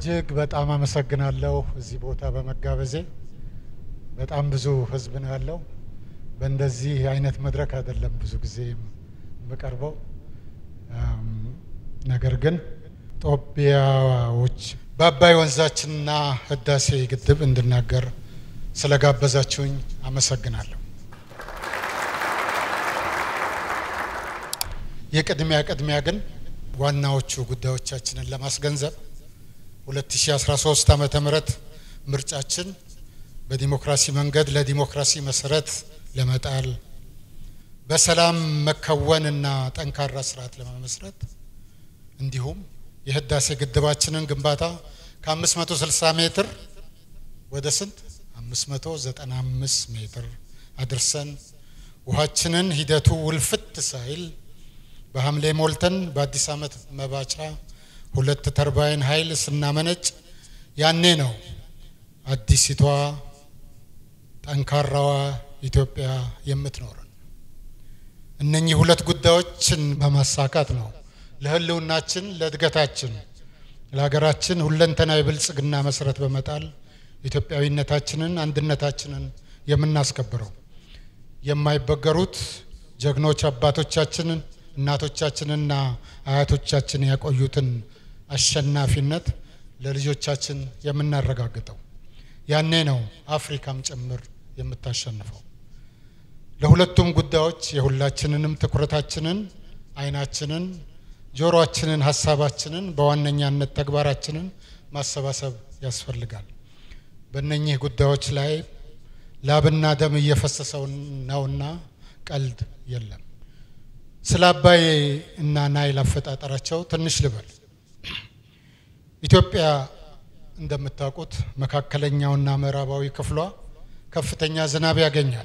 እጅግ በጣም አመሰግናለሁ እዚህ ቦታ በመጋበዜ። በጣም ብዙ ህዝብ ነው ያለው። በእንደዚህ አይነት መድረክ አይደለም ብዙ ጊዜ የምቀርበው። ነገር ግን ጦቢያዎች በአባይ ወንዛችንና ህዳሴ ግድብ እንድናገር ስለጋበዛችሁኝ አመሰግናለሁ። የቅድሚያ ቅድሚያ ግን ዋናዎቹ ጉዳዮቻችንን ለማስገንዘብ 2013 ዓመተ ምህረት ምርጫችን በዲሞክራሲ መንገድ ለዲሞክራሲ መሰረት ለመጣል በሰላም መከወንና ጠንካራ ስርዓት ለመመስረት እንዲሁም የህዳሴ ግድባችንን ግንባታ ከ560 ሜትር ወደ ስንት 595 ሜትር አድርሰን ውሃችንን ሂደቱ ውልፍት ሳይል በሐምሌ ሞልተን በአዲስ ዓመት መባቻ ሁለት ተርባይን ኃይል ስናመነጭ ያኔ ነው አዲሲቷ ጠንካራዋ ኢትዮጵያ የምትኖረን። እነኚህ ሁለት ጉዳዮችን በማሳካት ነው ለህልውናችን፣ ለእድገታችን፣ ለሀገራችን ሁለንተናዊ ብልጽግና መሰረት በመጣል ኢትዮጵያዊነታችንን፣ አንድነታችንን የምናስከብረው። የማይበገሩት ጀግኖች አባቶቻችንን እናቶቻችንና አያቶቻችን ያቆዩትን አሸናፊነት ለልጆቻችን የምናረጋግጠው ያኔ ነው አፍሪካም ጭምር የምታሸንፈው። ለሁለቱም ጉዳዮች የሁላችንንም ትኩረታችንን፣ አይናችንን፣ ጆሮአችንን፣ ሀሳባችንን በዋነኛነት ተግባራችንን ማሰባሰብ ያስፈልጋል። በእነኚህ ጉዳዮች ላይ ላብና ደም እየፈሰሰው ነውና ቀልድ የለም። ስለ አባይ እና ናይል አፈጣጠራቸው ትንሽ ልበል። ኢትዮጵያ እንደምታውቁት መካከለኛውና ምዕራባዊ ክፍሏ ከፍተኛ ዝናብ ያገኛል።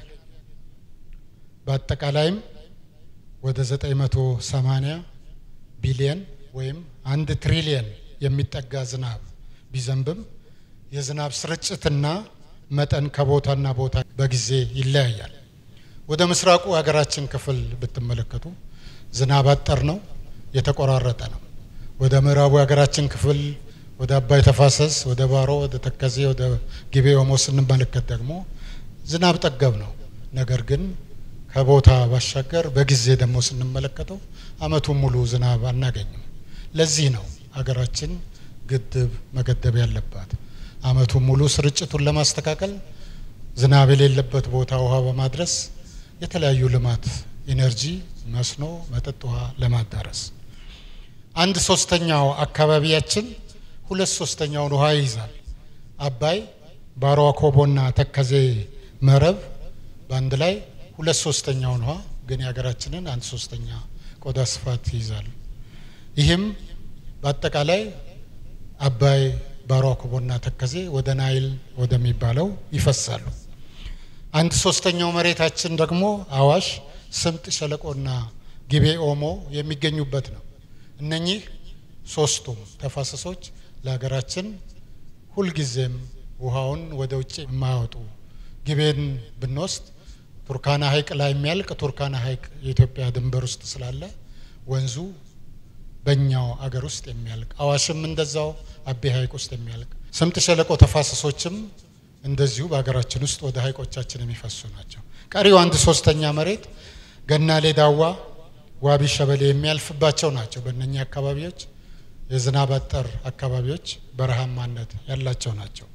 በአጠቃላይም ወደ 980 ቢሊየን ወይም አንድ ትሪሊየን የሚጠጋ ዝናብ ቢዘንብም የዝናብ ስርጭትና መጠን ከቦታና ቦታ በጊዜ ይለያያል። ወደ ምስራቁ የሀገራችን ክፍል ብትመለከቱ ዝናብ አጠር ነው፣ የተቆራረጠ ነው። ወደ ምዕራቡ የሀገራችን ክፍል ወደ አባይ ተፋሰስ፣ ወደ ባሮ፣ ወደ ተከዜ፣ ወደ ጊቤ ኦሞ ስንመለከት ደግሞ ዝናብ ጠገብ ነው። ነገር ግን ከቦታ ባሻገር በጊዜ ደግሞ ስንመለከተው ዓመቱን ሙሉ ዝናብ አናገኝም። ለዚህ ነው ሀገራችን ግድብ መገደብ ያለባት። ዓመቱን ሙሉ ስርጭቱን ለማስተካከል ዝናብ የሌለበት ቦታ ውሃ በማድረስ የተለያዩ ልማት ኢነርጂ፣ መስኖ፣ መጠጥ ውሃ ለማዳረስ አንድ ሶስተኛው አካባቢያችን ሁለት ሶስተኛውን ውሃ ይይዛል። አባይ፣ ባሮ አኮቦና ተከዜ መረብ በአንድ ላይ ሁለት ሶስተኛውን ውሃ ግን የሀገራችንን አንድ ሶስተኛ ቆዳ ስፋት ይይዛል። ይህም በአጠቃላይ አባይ፣ ባሮ አኮቦና ተከዜ ወደ ናይል ወደሚባለው ይፈሳሉ። አንድ ሶስተኛው መሬታችን ደግሞ አዋሽ፣ ስምጥ ሸለቆና ጊቤ ኦሞ የሚገኙበት ነው። እነኚህ ሶስቱም ተፋሰሶች ለሀገራችን ሁልጊዜም ውሃውን ወደ ውጭ የማያወጡ ጊቤን ብንወስድ ቱርካና ሐይቅ ላይ የሚያልቅ ቱርካና ሐይቅ የኢትዮጵያ ድንበር ውስጥ ስላለ ወንዙ በእኛው አገር ውስጥ የሚያልቅ አዋሽም እንደዛው አቤ ሐይቅ ውስጥ የሚያልቅ ስምጥ ሸለቆ ተፋሰሶችም እንደዚሁ በሀገራችን ውስጥ ወደ ሐይቆቻችን የሚፈሱ ናቸው። ቀሪው አንድ ሶስተኛ መሬት ገናሌ፣ ዳዋ፣ ዋቢ ሸበሌ የሚያልፍባቸው ናቸው። በእነኛ አካባቢዎች የዝናብ አጠር አካባቢዎች በረሃማነት ያላቸው ናቸው።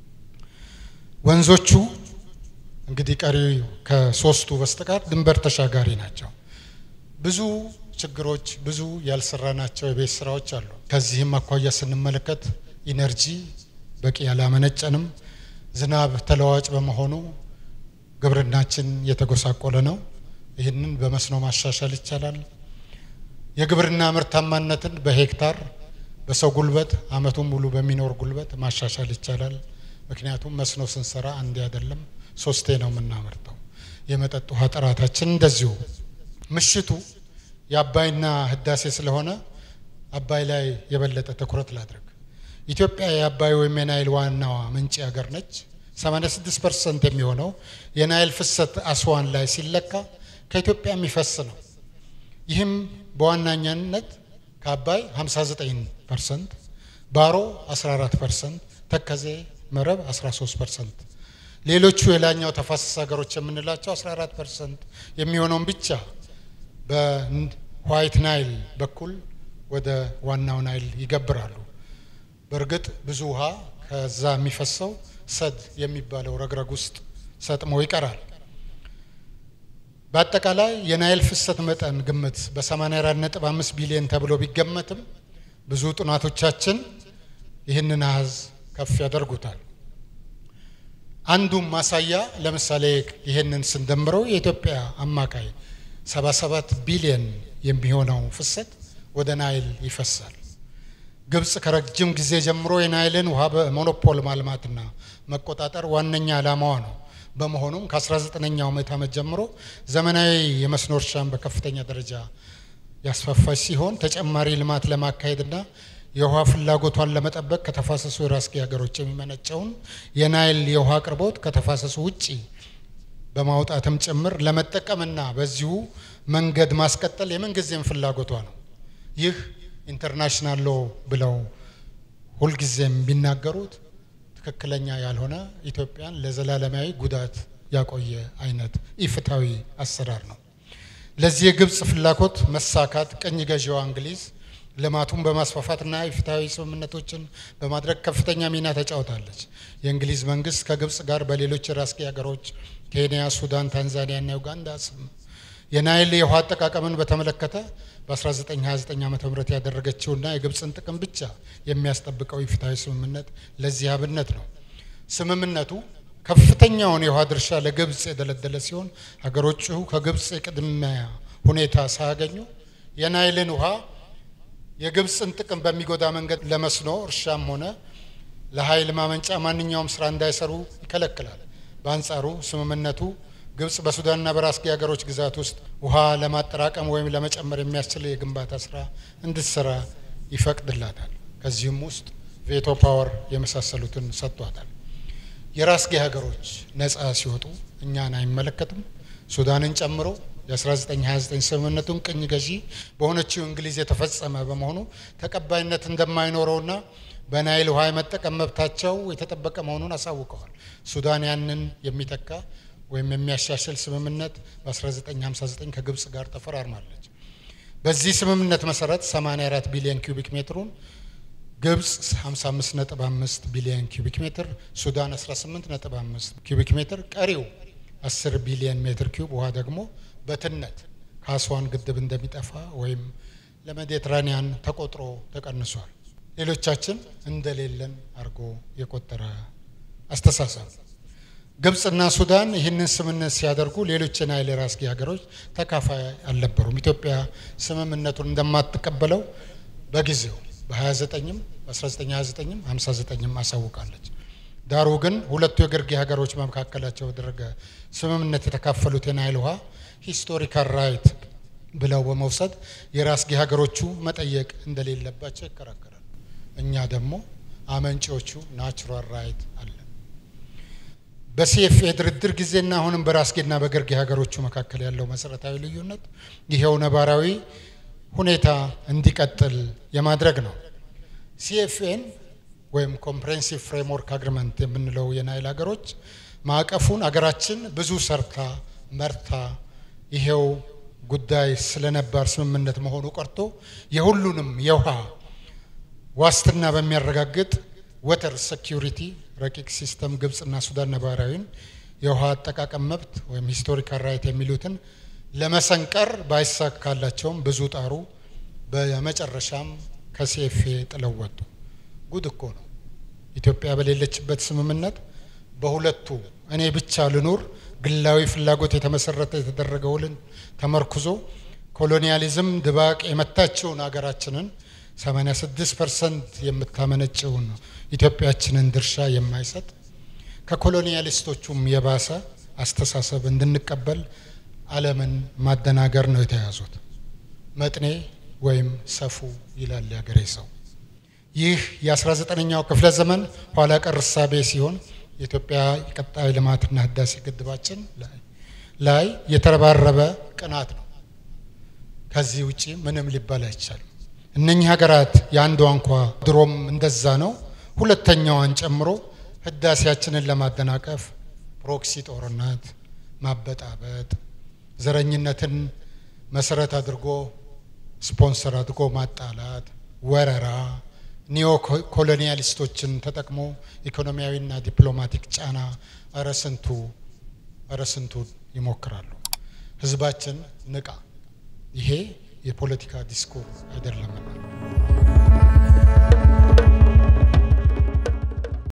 ወንዞቹ እንግዲህ ቀሪ ከሶስቱ በስተቀር ድንበር ተሻጋሪ ናቸው። ብዙ ችግሮች፣ ብዙ ያልሰራናቸው የቤት ስራዎች አሉ። ከዚህም አኳያ ስንመለከት ኢነርጂ በቂ ያላመነጨንም፣ ዝናብ ተለዋጭ በመሆኑ ግብርናችን የተጎሳቆለ ነው። ይህንን በመስኖ ማሻሻል ይቻላል። የግብርና ምርታማነትን በሄክታር በሰው ጉልበት አመቱን ሙሉ በሚኖር ጉልበት ማሻሻል ይቻላል። ምክንያቱም መስኖ ስንሰራ አንዴ አይደለም ሶስቴ ነው የምናመርተው። የመጠጥ ውሃ ጥራታችን እንደዚሁ። ምሽቱ የአባይና ህዳሴ ስለሆነ አባይ ላይ የበለጠ ትኩረት ላድርግ። ኢትዮጵያ የአባይ ወይም የናይል ዋናዋ ምንጭ ሀገር ነች። 86 ፐርሰንት የሚሆነው የናይል ፍሰት አስዋን ላይ ሲለካ ከኢትዮጵያ የሚፈስ ነው። ይህም በዋናኛነት ከአባይ 59 ፐርሰንት ባሮ 14 ፐርሰንት፣ ተከዜ መረብ 13 ፐርሰንት፣ ሌሎቹ የላኛው ተፋሰስ ሀገሮች የምንላቸው 14 ፐርሰንት የሚሆነውን ብቻ በዋይት ናይል በኩል ወደ ዋናው ናይል ይገብራሉ። በእርግጥ ብዙ ውሃ ከዛ የሚፈሰው ሰድ የሚባለው ረግረግ ውስጥ ሰጥሞ ይቀራል። በአጠቃላይ የናይል ፍሰት መጠን ግምት በ84.5 ቢሊዮን ተብሎ ቢገመትም ብዙ ጥናቶቻችን ይህንን አሃዝ ከፍ ያደርጉታል። አንዱም ማሳያ ለምሳሌ ይህንን ስንደምረው የኢትዮጵያ አማካይ 77 ቢሊዮን የሚሆነው ፍሰት ወደ ናይል ይፈሳል። ግብጽ ከረጅም ጊዜ ጀምሮ የናይልን ውሃ በሞኖፖል ማልማትና መቆጣጠር ዋነኛ ዓላማዋ ነው። በመሆኑም ከ19ኛው ምዕተ ዓመት ጀምሮ ዘመናዊ የመስኖ እርሻን በከፍተኛ ደረጃ ያስፋፋች ሲሆን ተጨማሪ ልማት ለማካሄድና የውሃ ፍላጎቷን ለመጠበቅ ከተፋሰሱ የራስጌ ሀገሮች የሚመነጨውን የናይል የውሃ አቅርቦት ከተፋሰሱ ውጪ በማውጣትም ጭምር ለመጠቀምና በዚሁ መንገድ ማስቀጠል የምንጊዜም ፍላጎቷ ነው። ይህ ኢንተርናሽናል ሎ ብለው ሁልጊዜም ቢናገሩት ትክክለኛ ያልሆነ ኢትዮጵያን ለዘላለማዊ ጉዳት ያቆየ አይነት ኢፍታዊ አሰራር ነው። ለዚህ የግብፅ ፍላጎት መሳካት ቅኝ ገዢዋ እንግሊዝ ልማቱን በማስፋፋትና የፍትሐዊ ስምምነቶችን በማድረግ ከፍተኛ ሚና ተጫውታለች። የእንግሊዝ መንግስት ከግብፅ ጋር በሌሎች የራስጌ ሀገሮች ኬንያ፣ ሱዳን፣ ታንዛኒያ እና ዩጋንዳ ስም የናይል የውሃ አጠቃቀምን በተመለከተ በ1929 ዓ ም ያደረገችውና የግብፅን ጥቅም ብቻ የሚያስጠብቀው የፍትሐዊ ስምምነት ለዚህ አብነት ነው። ስምምነቱ ከፍተኛውን የውሃ ድርሻ ለግብፅ የደለደለ ሲሆን ሀገሮቹ ከግብፅ የቅድሚያ ሁኔታ ሳያገኙ የናይልን ውሃ የግብፅን ጥቅም በሚጎዳ መንገድ ለመስኖ እርሻም ሆነ ለኃይል ማመንጫ ማንኛውም ስራ እንዳይሰሩ ይከለክላል። በአንጻሩ ስምምነቱ ግብጽ በሱዳንና በራስጌ ሀገሮች ግዛት ውስጥ ውሃ ለማጠራቀም ወይም ለመጨመር የሚያስችል የግንባታ ስራ እንድትሰራ ይፈቅድላታል። ከዚህም ውስጥ ቬቶ ፓወር የመሳሰሉትን ሰጥቷታል። የራስጌ ሀገሮች ነጻ ሲወጡ እኛን አይመለከትም። ሱዳንን ጨምሮ የ1929 ስምምነቱን ቅኝ ገዢ በሆነችው እንግሊዝ የተፈጸመ በመሆኑ ተቀባይነት እንደማይኖረውና በናይል ውሃ የመጠቀም መብታቸው የተጠበቀ መሆኑን አሳውቀዋል። ሱዳን ያንን የሚተካ ወይም የሚያሻሽል ስምምነት በ1959 ከግብጽ ጋር ተፈራርማለች። በዚህ ስምምነት መሰረት 84 ቢሊዮን ኪዩቢክ ሜትሩን ግብጽ 55.5 ቢሊዮን ኪዩቢክ ሜትር፣ ሱዳን 18.5 ኪዩቢክ ሜትር፣ ቀሪው 10 ቢሊዮን ሜትር ኪዩብ ውሃ ደግሞ በትነት ከአስዋን ግድብ እንደሚጠፋ ወይም ለሜዲትራኒያን ተቆጥሮ ተቀንሷል። ሌሎቻችን እንደሌለን አድርጎ የቆጠረ አስተሳሰብ። ግብጽና ሱዳን ይህንን ስምምነት ሲያደርጉ ሌሎች የናይል ራስጌ ሀገሮች ተካፋይ አልነበሩም። ኢትዮጵያ ስምምነቱን እንደማትቀበለው በጊዜው በ29ም በ1929ም 59ም አሳውቃለች። ዳሩ ግን ሁለቱ የግርጌ ሀገሮች በመካከላቸው በተደረገ ስምምነት የተካፈሉት የናይል ውሃ ሂስቶሪካል ራይት ብለው በመውሰድ የራስጌ ሀገሮቹ መጠየቅ እንደሌለባቸው ይከራከራል። እኛ ደግሞ አመንጪዎቹ ናቹራል ራይት አለ። በሲኤፍኤ ድርድር ጊዜና አሁንም በራስጌና በግርጌ ሀገሮቹ መካከል ያለው መሰረታዊ ልዩነት ይሄው ነባራዊ ሁኔታ እንዲቀጥል የማድረግ ነው። ሲኤፍኤን ወይም ኮምፕሬንሲቭ ፍሬምወርክ አግሪመንት የምንለው የናይል ሀገሮች ማዕቀፉን አገራችን ብዙ ሰርታ መርታ ይሄው ጉዳይ ስለ ነባር ስምምነት መሆኑ ቀርቶ የሁሉንም የውሃ ዋስትና በሚያረጋግጥ ወተር ሴኪሪቲ ረቂቅ ሲስተም ግብጽና ሱዳን ነባራዊን የውሃ አጠቃቀም መብት ወይም ሂስቶሪካል ራይት የሚሉትን ለመሰንቀር ባይሳካላቸውም ብዙ ጣሩ። በመጨረሻም ከሲኤፍኤ ጥለው ወጡ። ጉድ እኮ ነው። ኢትዮጵያ በሌለችበት ስምምነት በሁለቱ እኔ ብቻ ልኑር ግላዊ ፍላጎት የተመሰረተ የተደረገ ውልን ተመርኩዞ ኮሎኒያሊዝም ድባቅ የመታችውን ሀገራችንን 86 ፐርሰንት የምታመነጭውን ኢትዮጵያችንን ድርሻ የማይሰጥ ከኮሎኒያሊስቶቹም የባሰ አስተሳሰብ እንድንቀበል ዓለምን ማደናገር ነው የተያዙት። መጥኔ ወይም ሰፉ ይላል ያገሬ ሰው። ይህ የ19ኛው ክፍለ ዘመን ኋላ ቀር እሳቤ ሲሆን የኢትዮጵያ የቀጣይ ልማትና ህዳሴ ግድባችን ላይ የተረባረበ ቅናት ነው። ከዚህ ውጪ ምንም ሊባል አይቻልም። እነኚህ ሀገራት የአንዷ እንኳ ድሮም እንደዛ ነው። ሁለተኛዋን ጨምሮ ህዳሴያችንን ለማደናቀፍ ፕሮክሲ ጦርነት፣ ማበጣበጥ፣ ዘረኝነትን መሰረት አድርጎ ስፖንሰር አድርጎ ማጣላት፣ ወረራ፣ ኒዮ ኮሎኒያሊስቶችን ተጠቅሞ ኢኮኖሚያዊና ዲፕሎማቲክ ጫና እረ ስንቱ እረ ስንቱ ይሞክራሉ። ህዝባችን ንቃ፣ ይሄ የፖለቲካ ዲስኩር አይደለምና